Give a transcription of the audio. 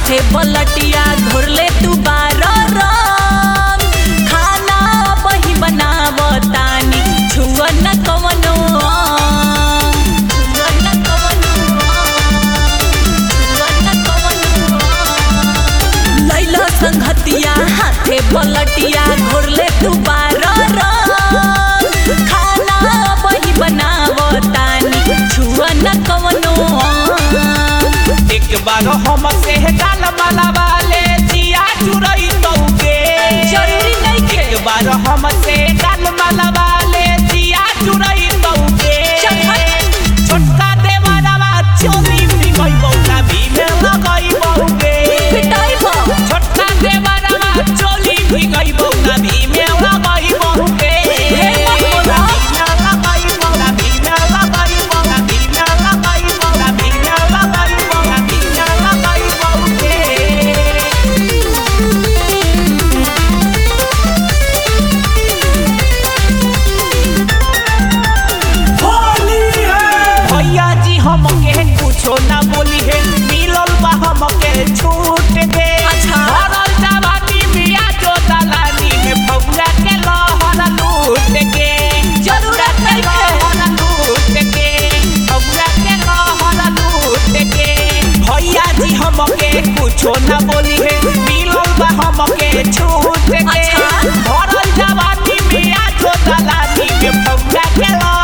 हाथे पलटिया घोरले तू बारो रंग खाना बही बनावतानी छुआ न कवनो अंग। छुआ न कवनो अंग। छुआ न कवनो अंग। लैला संघतिया हाथे पलटिया घोरले तू बारो रंग खाना बही बनावतानी छुआ न कवनो अंग। एक बार हम से गाल मलावाले जिया चुरई तौके जरूरी नइखे। एक बार हम से गाल मलावाले जिया चुरई तौके चल हट। छोटका देवरवा चोरी भी गई बौका भी में लगई बौके पिटाई बा। छोटका देवरवा चोरी भी गई बौका भी में लगई बौके हे मत बोला। लगई बौका भी में लगई बौका भी में लगई बौका भी में लगई बौका भी में लगई बौके भैया जी हमके कुछो ना बोली है मिलल बा हमके छूट दे अच्छा। भरल जवानी बिया जो दलानी में भौरा के लहर लूट के जरूरत के नइखे। लहर लूट के भौरा के लहर लूट के भैया जी हमके कुछो ना बोली है मिलल बा हमके छूट दे अच्छा। भरल जवानी बिया जो दलानी में भौरा के लहर